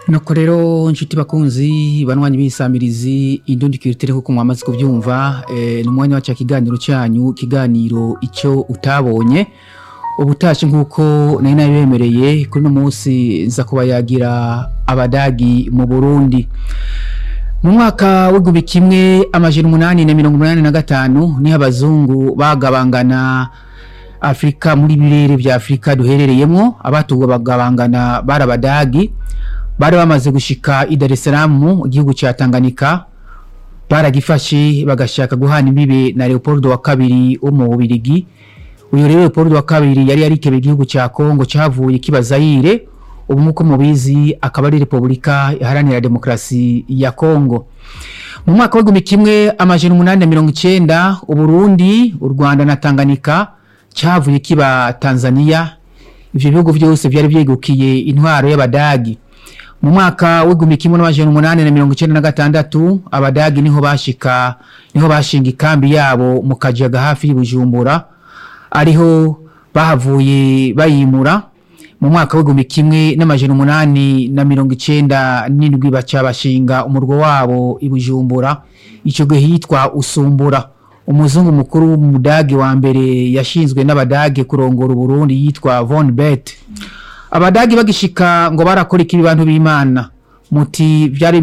nuko rero inshuti bakunzi banywanyi b'isamirizi indundi kiritire kuko mwamaze kubyumva eh, ni umwanya wacu kiganiro cyanyu kiganiro icyo utabonye ubutashi nk'uko nari nabibemereye kuri uno munsi nza kuba yagira abadagi mu burundi mu mwaka w'igihumbi kimwe amajana umunani na mirongo umunani na gatanu niho abazungu bagabangana afurika muri birere bya afurika duherereyemo abatugwa bagabangana bari abadagi bari bamaze gushika i Dar es Salaam igihugu cya Tanganyika baragifashe bagashaka guhana imbibe na Leopold wa kabiri wo mu Bubirigi uyu rero Leopold wa kabiri yari yarikebe igihugu cya Kongo cyavuye kiba Zaire ubu nkuko mubizi akaba ari Repubulika iharanira Demokarasi ya Kongo mu mwaka w'igihumbi kimwe amajana umunani na mirongo icenda Uburundi u Rwanda na Tanganyika cyavuye kiba Tanzania ivyo bihugu byose byari byegukiye intwaro y'abadagi mu mwaka w'igihumbi kimwe n'amajana umunani na mirongo icenda na gatandatu abadagi niho bashika niho bashinga ikambi yabo mu kajaga hafi y'Ibujumbura ariho bahavuye bayimura mu mwaka w'igihumbi kimwe n'amajana umunani na mirongo icenda n'indwi baca bashinga umurwa wabo i Bujumbura ico gihe hitwa Usumbura umuzungu mukuru w'umudage wa mbere yashinzwe n'abadage kurongora Uburundi yitwa Von Bet abadagi bagishika ngo barakora iki bantu b'Imana muti byari